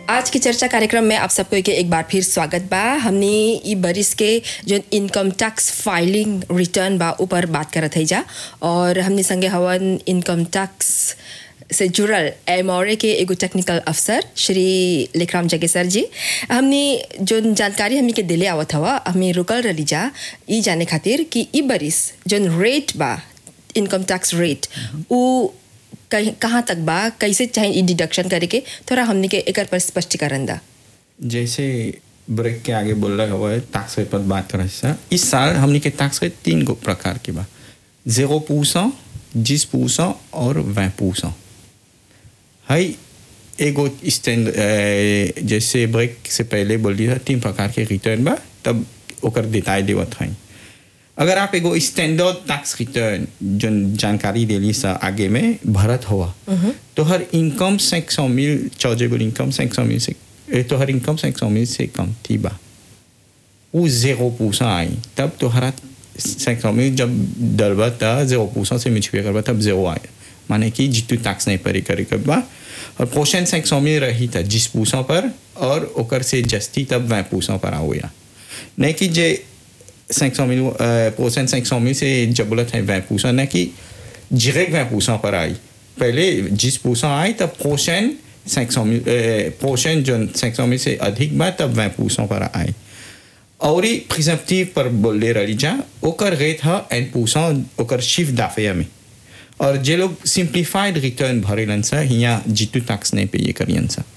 आज की चर्चा कार्यक्रम में आप सबको के एक बार फिर स्वागत बा हमने ई बरिस के जो इनकम टैक्स फाइलिंग रिटर्न बा ऊपर बात करत है जा और हमने संगे हवन इनकम टैक्स से जुड़ल एमओरे के एगो टेक्निकल अफसर श्री लेखराम जगेसर जी हमने जो जानकारी हमने के दिले आवत हवा हमें रुकल रही जा ई जाने खातिर कि ई बरिस जो रेट बा इनकम टैक्स रेट उ कहीं कहाँ तक बा कैसे चाहे ई डिडक्शन करे के थोड़ा हमने के एक पर स्पष्टीकरण दा जैसे ब्रेक के आगे बोल रहा हुआ है टैक्स रेट पर बात कर रहे हैं इस साल हमने के टैक्स रेट तीन गो प्रकार के बा जीरो परसेंट जिस परसेंट और वह परसेंट है एगो स्टैंड जैसे ब्रेक से पहले बोल दिया था तीन प्रकार के रिटर्न बा तब ओकर देताय देवत है अगर आप एगो स्टैंडर्ड टैक्स रिटर्न जो जानकारी देली सा आगे में भरत हुआ तो हर इनकम cinq सौ मिल चार्जेबल इनकम cinq सौ मिल से ए, तो हर इनकम cinq सौ मिल से कम थी बा वो जीरो परसेंट आई तब तो हरा cinq सौ मिल जब डलबा था जीरो परसेंट से मिचुए करबा तब जीरो आए माने कि जितू टैक्स नहीं परी करे करबा और पोर्शन cinq सौ मिल रही था जिस परसेंट पर और ओकर से जस्ती तब वह परसेंट पर आओया नहीं कि जे 500 000 परसेंट 500 000 से जब बोला था 20 परसेंट ना कि डायरेक्ट 20 परसेंट पर आई पहले जिस परसेंट आई तब पोर्शन 500 000 पोर्शन जो 500 000 से अधिक बा तब 20 परसेंट पर आई और ही प्रिजम्पटिव पर बोले रही जा ओकर रेट है एन परसेंट ओकर शिफ्ट दाफिया में और जे लोग सिंप्लीफाइड रिटर्न भरेलन सा हिया जितू टैक्स नहीं पे ये करियन सा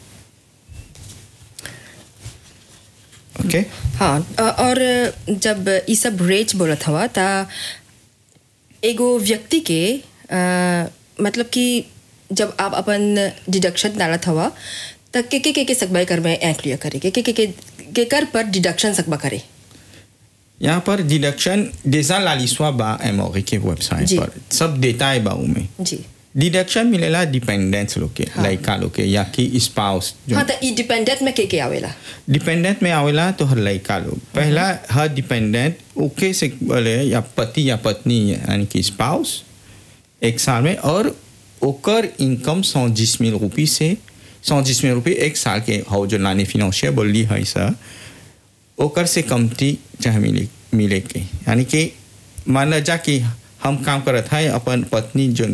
ओके हाँ अ- और जब ई सब रेट बोलत हवा ता एगो व्यक्ति के अ, मतलब कि जब आप अपन डिडक्शन डालत हवा त के के के के सकबा कर में इंक्लूड करे के के के के के कर पर डिडक्शन सकबा करे यहाँ पर डिडक्शन déjà la l'histoire बा एमओरी के वेबसाइट जी। पर सब देता है बा उमें जी डिडक्शन मिलेला डिपेंडेंस लोग के हाँ। लड़का लोग के या कि स्पाउस जो हाँ तो ई डिपेंडेंट में के के आवेला डिपेंडेंट में आवेला तो हर लड़का लोग पहला हर डिपेंडेंट ओके से बोले या पति या पत्नी यानी कि स्पाउस एक साल में और ओकर इनकम सौ जिस मिल रुपये से सौ जिस मिल रुपये एक साल के हो जो लाने फिनंशियल बोली है सर ओकर से कमती चाहे मिले मिले के यानी कि मान ला जा कि हम काम करत है अपन पत्नी जो